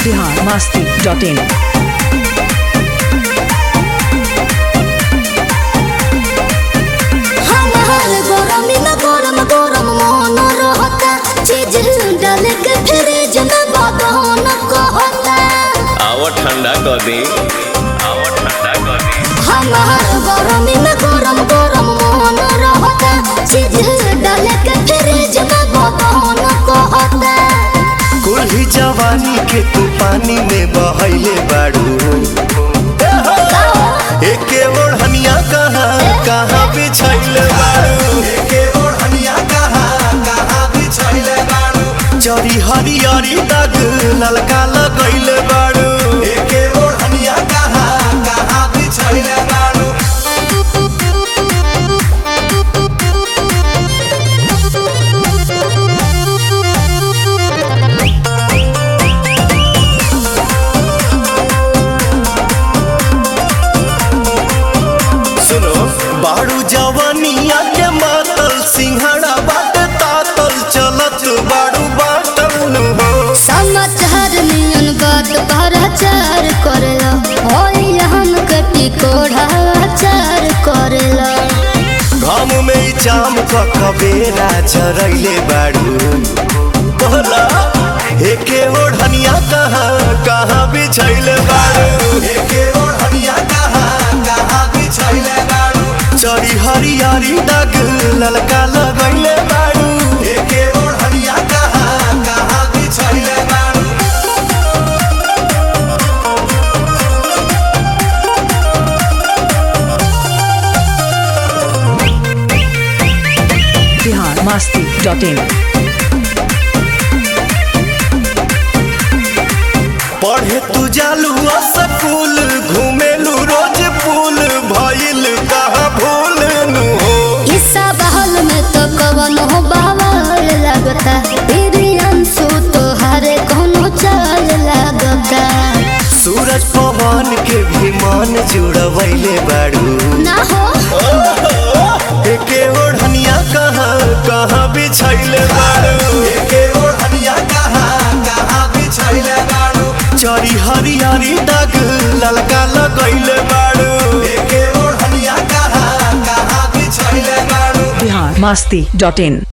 Bihar Masti dot in हमार गरमी में गरम गरम मन रहता चीज डाल के फ्रिज में बदन कहता आवा ठंडा कर दी आवा ठंडा कर दी हमार गरमी में गरम गरम मन रहता चीज डाल के फ्रिज में बदन कहता कुल्ही जवानी के तू पानी में बहैले बाड़ू एके ओढ़निया कहाँ कहाँ बिछैले बाड़ू एके ओढ़निया कहाँ कहाँ बिछैले बाड़ू चरी हरियरी दाग ललका लगैले बाड़ू एके ओढ़निया कहाँ कहाँ बिछैले बाड़ू सुनो बाड़ू जवानिया के मातल सिंहड़ा बाट तातल चलत बाड़ू बाटल नु हो समाचार नियन बात भराचार करेला होई हम कटी कोढ़ाचार करेला घाम में ई चाम क कबेरा चरैले बाड़ू बोला एके ओढ़निया कहाँ कहाँ बिछैले बाड़ू एके ओढ़निया कहाँ कहाँ बिछैले बाड़ू चरी हरियारी दाग ललका लगैले बाड़ू एके ओढ़निया कहाँ कहाँ बिछैले बाड़ू बिहार मस्ती डॉट इन पढ़े तू जालू स्कूल घूमेलू रोज पुल भइल कहाँ भूल नु हो हिस्सा बहल में तो कवन हो बावल लगता तेरी अंशु तो हरे कोनो चाल लगता सूरज पवन के भी मन जुड़वैले बाड़ू ना हो एके ओढ़निया कहाँ कहाँ बिछैले बाड़ू एके ओढ़निया कहाँ कहाँ बिछैले बाड़ू चरी हरियारी दाग ललका लगैले बाड़ू एके ओढ़निया कहाँ कहाँ बिछैले बाड़ू बिहार मस्ती डॉट इन